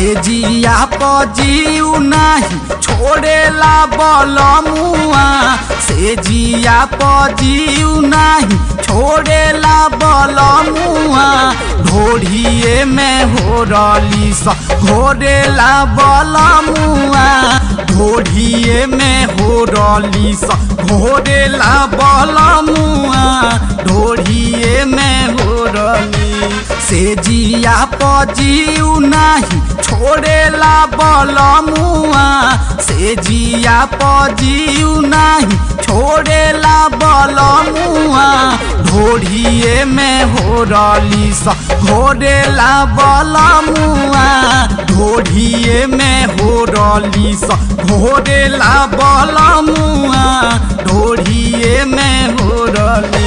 से जिया पजीउ नाही छोड़ेला बलमुआ से जिया पजीउ नाही छोड़ेला बलमुआ ढोढ़िए में हो रली स घोरेला बलमुआ ढोढ़िए में हो रली स घोरेला बलमुआ ढोढ़िए में हो रली से जिया पजीउ नाही छोड़ेला बलमुआ से जिया पजीउ नाही छोड़ेला बलमुआ ढोढ़िए में हो रली स घोरेला बलमुआ ढोढ़िए में हो रली स घोरेला बलमुआ ढोढ़िए में हो रली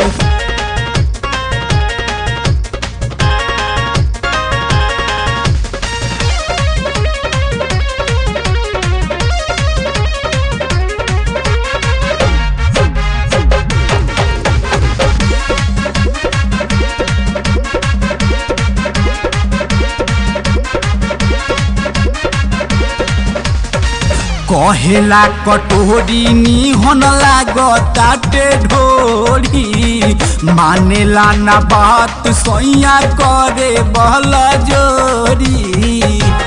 कहेला कटोरी निहन लागताटे ढोरी मानेला ना बात सैया करे बल जोरी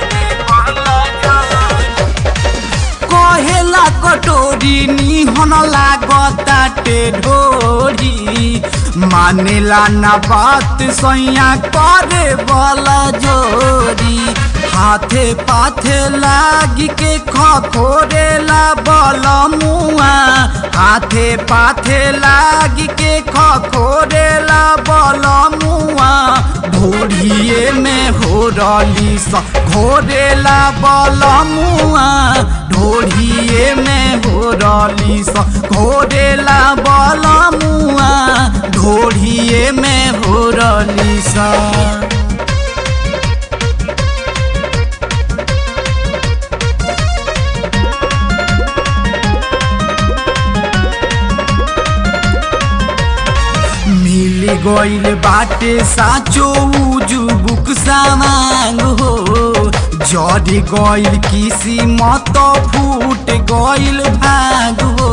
कहेला कटोरी निहन लागताटे ढोरी मानेला ना बात सैया करे बल जोरी हाथे पाथे लागी के खखोरेला बलमुआ हाथे पाथे लागी के खखोरेला बलमुआ ढोढ़िए में हो रली स घोरेला बलमुआ ढोढ़िए में हो रली स घोरेला बलमुआ ढोढ़िए में हो रली सा मिल गइल बाटे साचो उजुबुक सामांग हो जड़ गइल किसी मत फूट गइल भाग हो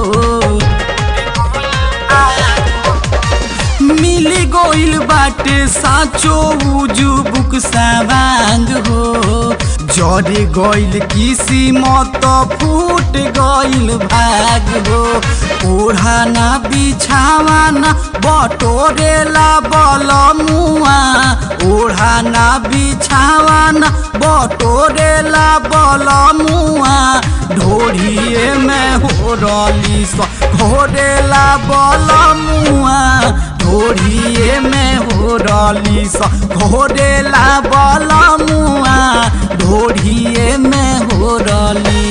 मिल गइल बाटे साचो उजुबुक सामांग हो जड़ गइल किसी मत फूट गइल भाग हो ओढ़ाना बिछावाना बटोरेला बलमुआ ओढ़ाना बिछावाना बटोरेला बलमुआ ढोढ़िए में हो रली स घोरेला बलमुआ ढोढ़िए में हो रली स घोरेला बलमुआ ढोढ़िए में हो रली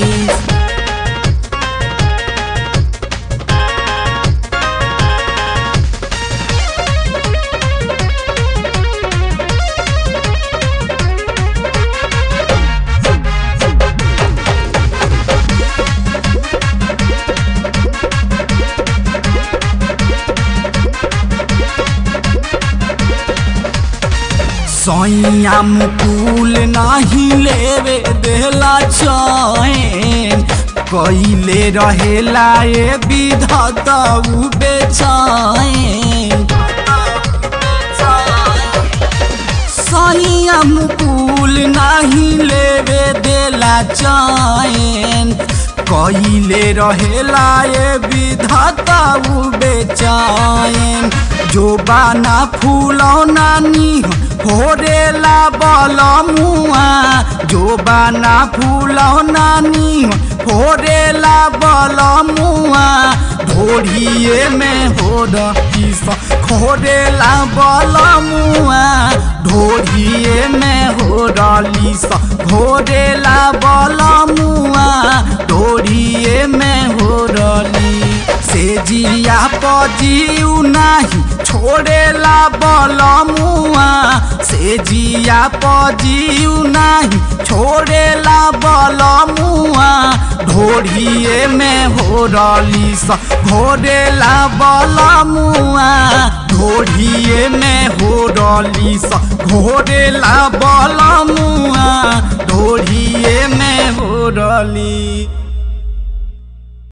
सैया मुकुल नाही लेवे देला चैन कैले रहेला ए विधता उ बेचैन सैया मुकुल नाही लेवे देला चैन कैले रहेला ए विधता उ बेचैन जो बाना फूलौना निह होरेला बलमुआ जो बाना फूलौना निह होरेला बलमुआ ढोढ़िए में हो रही स खोरेला बलमुआ ढोढ़िए में हो रली स घोरेला बलमुआ ढोढ़िए में हो रली से जिया पजीउ नाही छोड़ेला बलमुआ से जिया पजीउ नाही छोड़ेला बलमुआ ढोढ़िए में हो रली स घोरेला बलमुआ ढोढ़िए में हो रली स घोरेला बलमुआ ढो पगली